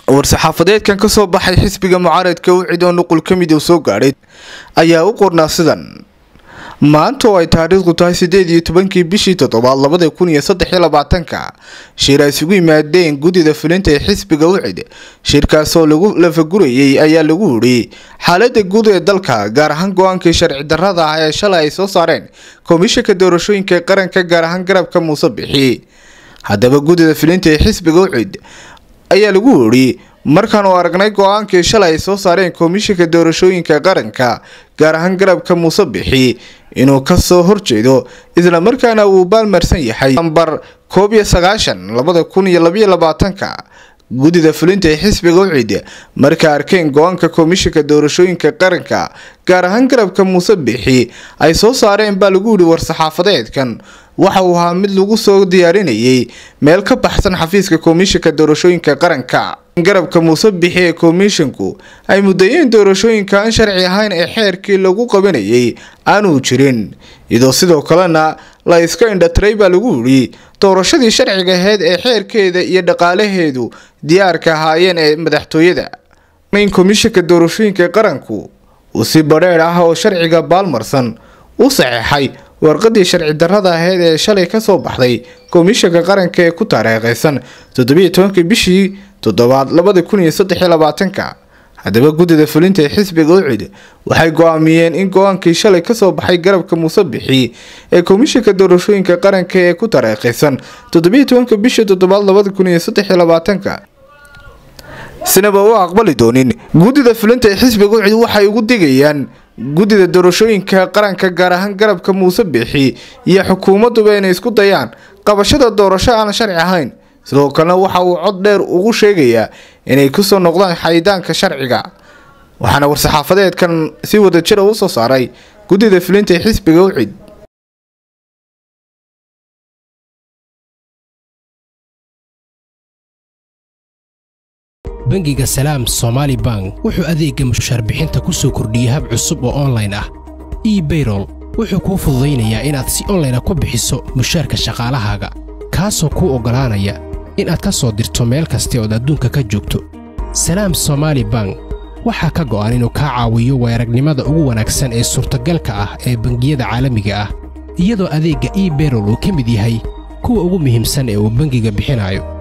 war-saxaafadeedkan ka soo baxay xisbiga mucaaradka wicid oo nuqul ka mid uu soo gaadhay ayaa u qornaa sidan maanta oo ay taariikhdu tahay sideed iyo tobankii bishii toddobaad labada kun iyo saddex iyo labaatanka shir ay isugu yimaadeen guddida fulinta ee xisbiga wicid shirkaasoo lagu lafagurayay ayaa lagu yidhi xaalada guud ee dalka gaar ahaan go-aankii sharci darrada ah ee shalay ay soo saareen komishanka doorashooyinka ee qaranka gaar ahaan garabka muuse bixi haddaba guddida fulinta ee xisbiga wicid ayaa lagu yidhi markaan uu aragnay go-aankii shalay ay soo saareen komishanka doorashooyinka qaranka gaar ahaan garabka muuse bixi inuu kasoo horjeedo islamarkaana uu baalmarsan yahay nambar koob iyo sagaashan labada kun iyo labaiyo labaatanka guddida fulinta ee xisbiga wicid markay arkeen go-aanka komishanka doorashooyinka qaranka gaar ahaan garabka muuse bixi ay soo saareen baa lagu yidhi war-saxaafadeedkan waxa uu ahaa mid lagu soo diyaarinayay meel ka baxsan xafiiska komishanka doorashooyinka qaranka garabka muuse bixi ee komishanku ay mudayeen doorashooyinka aan sharci ahayn ee xeerkii lagu qabanayay aanuu jirin iyadoo sidoo kalena la iska indhatiray baa lagu yidhi doorashadii sharciga aheyd ee xeerkeeda iyo dhaqaalaheedu diyaarka ahaayeen ee madaxtooyada in komishanka doorashooyinka qaranku uu si badheedh ah oo sharciga baalmarsan u saxeexay warqadii sharci darrada aheyd ee shalay kasoo baxday komishanka qaranka ee ku taariikhaysan toddobiiyo tobankii bishii toddobaad labada kun iyo saddex iyo labaatanka haddaba guddida fulinta ee xisbiga wicid waxay go-aamiyeen in go-aankii shalay kasoo baxay garabka muuse bixi ee komishanka doorashooyinka qaranka ee ku taariikhaysan toddobiiyo tobanka bishii toddobaad labada kun iyo saddex iyo labaatanka sinaba u aqbali doonin guddida fulinta ee xisbiga wicid waxay ugu digayaan guddida doorashooyinka qaranka gaar ahaan garabka muuse bixi iyo xukuumaduba inay isku dayaan qabashada doorasho aan sharci ahayn sidoo kalena waxa uu cod dheer ugu sheegayaa inay kusoo noqdaan xaydaanka sharciga waxaana war-saxaafadeedkan si wadajira u soo saaray guddida fulinta ee xisbiga wicid bangiga salaam somaali bank wuxuu adeegga mushaarbixinta ku soo kordhiyey hab cusub oo onlayn ah ebayrol wuxuu kuu fududaynayaa inaad si onlayna ku bixiso mushaarka shaqaalahaaga kaasoo kuu oggolaanaya inaad ka soo dirto meel kasta ood adduunka ka joogto salaam somaali bank waxaa ka go'an inuu kaa caawiyo weeragnimada ugu wanaagsan ee suurtagalka ah ee bangiyada caalamiga ah iyadoo adeegga ebayrol uu ka mid yahay kuwa ugu muhiimsan ee uu bangiga bixinayo